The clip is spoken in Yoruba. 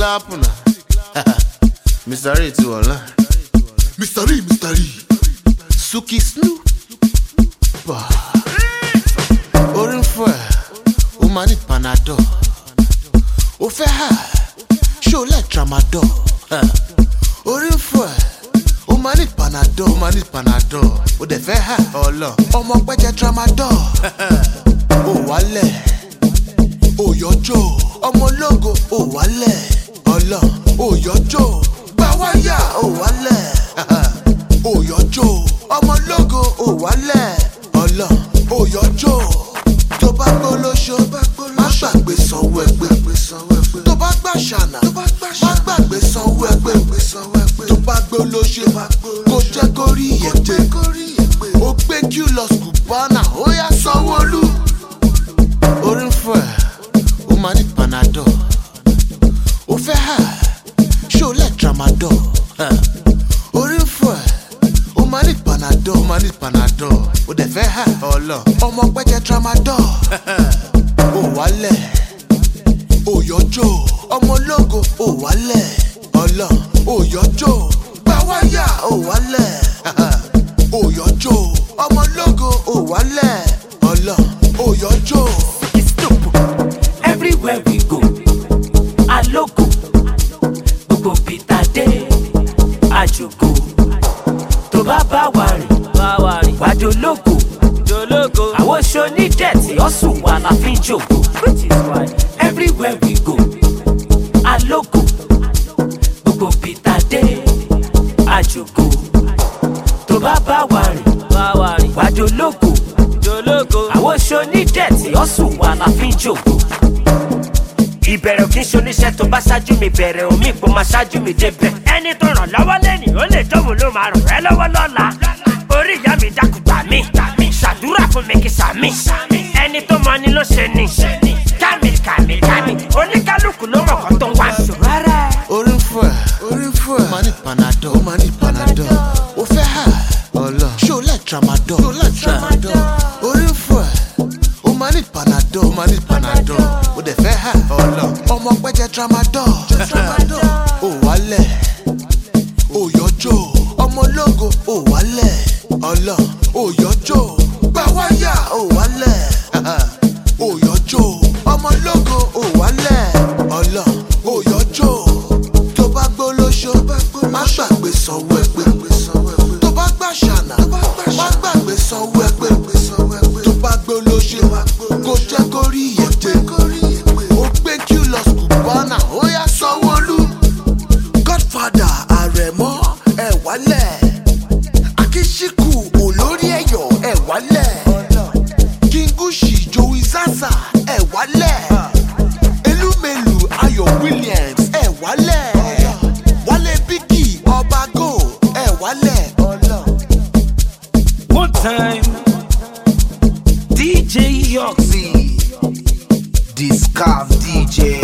clap na. Mr. Ray ti wọ̀ náà. Mr. Lee, Mr. Lee. Suki Snoop. Bah. Orí ń fọ́ ẹ̀, ó máa ní Panadol. Ó fẹ́ hà, ṣé o lẹ̀ Tramadol? Eh. Orí ń fọ́ ẹ̀, ó máa ní Panadol. Ó máa ní Panadol. Ó dẹ̀ fẹ́ hà ọlọ. Ọmọ pẹ́jẹ Tramadol. Ó wálẹ̀, ó yọjọ́. Ọmọ ológo, ó wálẹ̀. Ọlọ, ó yọjọ́. Gbà wáyà, ó wálẹ̀. Òyọ́jọ́ ọmọ ológo òwálẹ̀ ọlọ òyọ́jọ́ tó bá gbó lóṣó má gbàgbé sanwó ẹgbẹ́ tó bá gbà ṣànà má gbàgbé sanwó ẹgbẹ́ tó bá gbó lóṣó kó jẹ́ kó rí ìyẹ̀pẹ̀ ó gbé kí lọ skùpánà ó yá sanwó-olú. orí ń fọ́ ẹ̀ ó máa ní panadol ó fẹ́ hà ṣé o lẹ̀ tramadol orí ń fọ́ ẹ̀ ó máa ní panadol ó máa ní panadol ó dẹ̀ fẹ́ hà ọlọ ọmọ pẹ́jẹ tramadol ó wálẹ̀ ó yọjọ́ ọmọ ológo ó wálẹ̀ ọlọ ó yọjọ́ gbà wáyà ó wálẹ̀ ó yọjọ́ ọmọ ológo ó wálẹ̀ ọlọ ó yọjọ́. It's stupid. Everywhere we go, alogo. Gbogbo Peter dé, àjòkò. Tó bá bá wa rìn, wájú ológo. Àwọn oṣù onídẹ̀tì ọ̀sùn wà la fi ń jòkó. Everywhere we go, alogo. Gbogbo Peter dé, àjòkò. Tó bá bá wa rìn, wájú ológo. Àwọn oṣù onídẹ̀tì ọ̀sùn wà la fi ń jòkó ìbẹ̀rẹ̀ kì í ṣoníṣẹ́ tó bá ṣáájú mi bẹ̀rẹ̀ omi ìpò máa ṣáájú mi débẹ̀. ẹni tó ràn lọ́wọ́ lẹ́nì ó lè tóun ló máa ràn ẹ́ lọ́wọ́ lọ́la. orí ìyá mi dákun gbà mí ṣàdúrà fún mi kí sàmì. ẹni tó mọ ni ló ṣe ni kámi kámi kámi oníkálukú ló mọ̀ kọ́ tó ń wá ṣòro. orí ń fọ́ ẹ̀ orí ń fọ́ ẹ̀ ó máa ní panadol ó máa ní panadol ó fẹ́ hà ọlọ ṣé o lẹ̀ tramadol ṣé o lẹ̀ tramadol orí ń fọ́ ẹ̀ ó máa ní panadol ó máa ní panadol ó dẹ̀ fẹ́ hà ọlọ ọmọ pẹ́jẹ tramadol ó wálẹ̀ ó yọjọ́ ọmọ ológo ó wálẹ̀ ọlọ ó yọjọ́ gbà wáyà ó wálẹ̀ ó yọjọ́ ọmọ ológo ó wálẹ̀ ọlọ ó yọjọ́ tó bá gbó lóṣó má gbàgbé sanwó ẹgbẹ́ tó bá gbà ṣànà má gbàgbé sanwó ẹgbẹ́ tó bá gbó lóṣó kó jẹ́ kó rí ìyẹ̀pẹ̀ ó gbé kí lọ skùpánà ó yá sanwó-olú. godfather àrẹ̀mọ ẹ̀ wálẹ̀ akíṣíkù olórí ẹ̀yọ̀ ẹ̀ wálẹ̀ kingushi joey zaza ẹ̀ wálẹ̀ elumelu ayọ̀ williams ẹ̀ wálẹ̀ wálé bíkì ọbago ẹ̀ wálẹ̀. one time dj yoxy Discaf DJ.